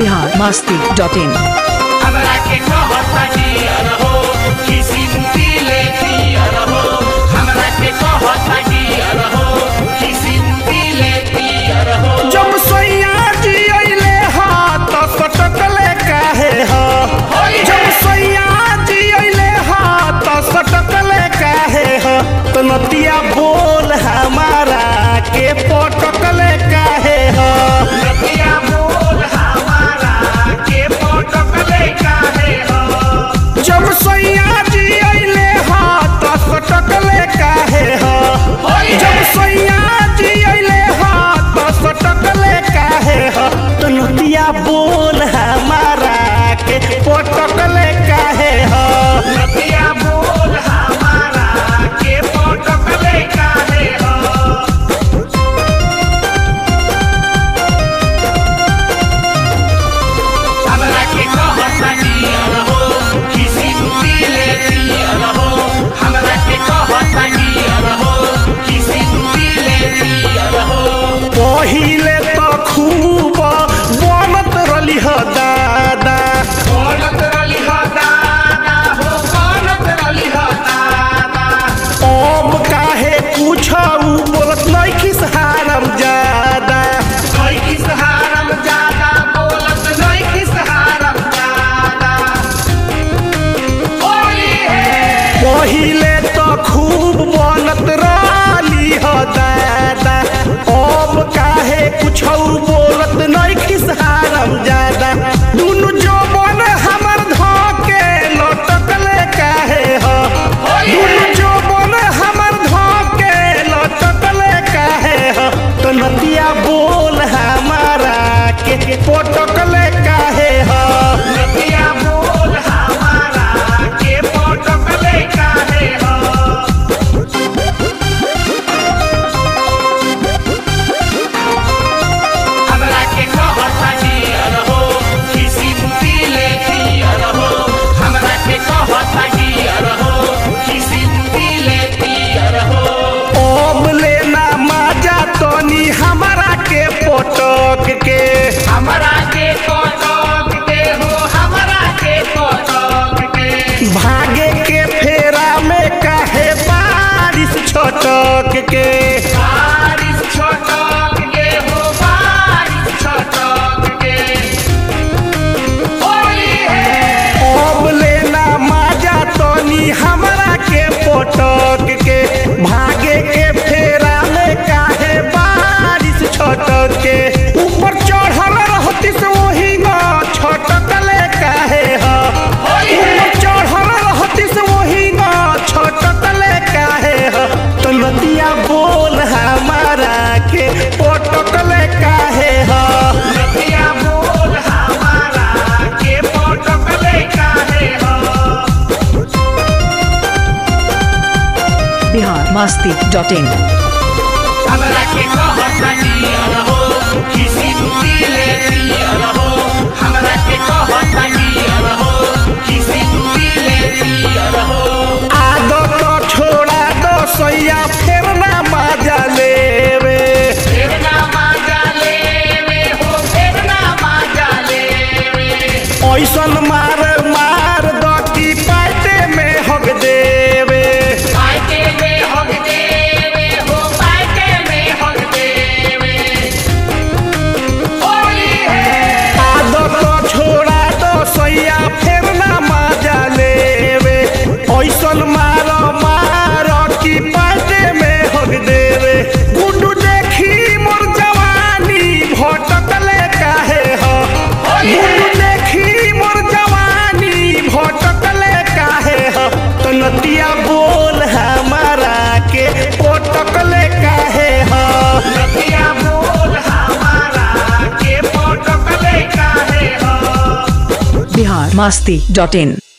Bihar Masti dot in हमरा के कहता डियर हो किसिम दिले दियर हो हमरा के कहता डियर हो किसिम दिले दियर हो जब सैया जी अइले हा त सटकले काहे हा जब सैया जी अइले हा त सटकले काहे हा त नतिया बोल हमारा के पटकले काहे हा नदिया बोल हमारा के पटकले काहे हो जब सैया जी अइले हा त सटकले काहे हा जब सैया जी अइले हा त सटकले काहे हा त नतिया बोल हमारा के पटकले काहे हा नदिया बोल हमारा के पटकले काहे हो हमरा के कहता डियर हो किसिम दिले दियर हो हमरा के कहता डियर हो किसिम दिले दियर हो पहिले त खूब बनत रली ह दादा बोलत रली हो दादा हो बोलत रली हो दादा अब काहे कुछ बोलत नहीं हारम ज्यादा कोई किस हारम ज्यादा बोलत नहीं किस हारम ज्यादा होली है पहिले त खूब बनत रली ह दादा अब काहे कुछ बोलत नहीं हारम ज्यादा दुनु जवन हमर धके लटकले काहे ह दुनु जवन हमर धके लटकले काहे ह त नदिया बोल हमारा के पटकले काहे ह नदिया बोल हमारा के पटकले काहे हो हमरा के कहता डियर हो किसिम दिले दियर हो हमरा के कहता डियर हो किसिम दिले दियर हो अब लेना माजा तनी हमारा के पटक के हमरा के कटक के हो हमरा के कटक के भागे के फेरा में काहे बारिश छटक के बारिश छटक के हो बारिश छटक के होली है अब लेना माजा तनी हमारा के पटक के भागे के फेरा में काहे बारिश छटक के ऊपर चढ़ल रहती से वही न छटकले काहे ह ऊपर चढ़ल रहती से वही न छटकले काहे ह तो नदिया बोल हमारा के पटकले काहे ह नदिया बोल हमारा के पटकले काहे हो बिहार मस्ती डॉट इन हमरा के कहता डियर हो किसिम दिले दियर हो हमरा के कहता डियर हो किसिम दिले दियर हो आदत छोड़ा दो सैया फेर ना मजा लेवे फेर ना माजा लेवे हो फेर ना माजा लेवे ऐसन मार मार दती पाटे में हग देवे पाइटे में हग देवे हो पाइटे में हग देवे होली है आदत छोड़ा दो सैया फेर ना मजा लेवे ऐसन मार मार की पाटे में हग देवे गुड्डू देखी मोर जवानी भटकले काहे ह गुड्डू देखी मोर जवानी भटकले काहे ह तो नदिया बोल हमारा के पटकले काहे ह नदिया बोल हमारा के पटकले काहे हो बिहार मस्ती डॉट इन